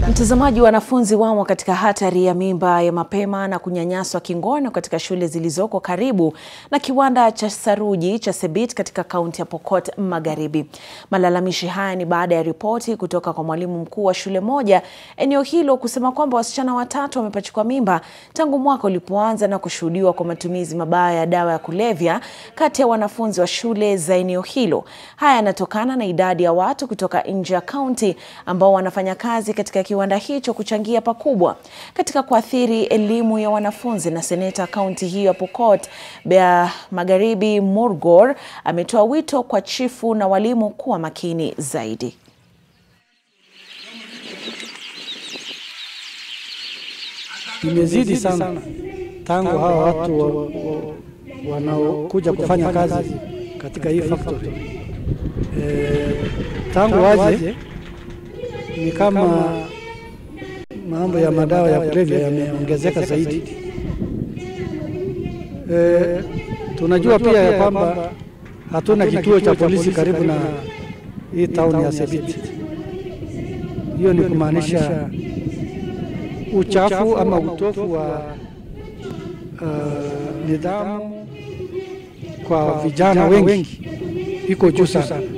Mtazamaji, wanafunzi wamo katika hatari ya mimba ya mapema na kunyanyaswa kingono katika shule zilizoko karibu na kiwanda cha saruji cha Sebit katika kaunti ya Pokot Magharibi. Malalamishi haya ni baada ya ripoti kutoka kwa mwalimu mkuu wa shule moja eneo hilo kusema kwamba wasichana watatu wamepachikwa mimba tangu mwaka ulipoanza na kushuhudiwa kwa matumizi mabaya ya dawa ya kulevya kati ya wanafunzi wa shule za eneo hilo. Haya yanatokana na idadi ya watu kutoka nje ya kaunti ambao wanafanya kazi katika kiwanda hicho kuchangia pakubwa katika kuathiri elimu ya wanafunzi. Na seneta kaunti hiyo ya Pokot Bea Magharibi Murgor ametoa wito kwa chifu na walimu kuwa makini zaidi. Imezidi sana tangu hawa watu wa, wa, wanaokuja kufanya kazi katika hii factory e, tangu waje ni kama mambo ya madawa ya kulevya yameongezeka zaidi. E, tunajua pia ya kwamba hatuna kituo cha polisi karibu na hii town ya Sebit. Hiyo ni kumaanisha uchafu ama utofu wa uh, nidhamu kwa vijana wengi iko juu sana.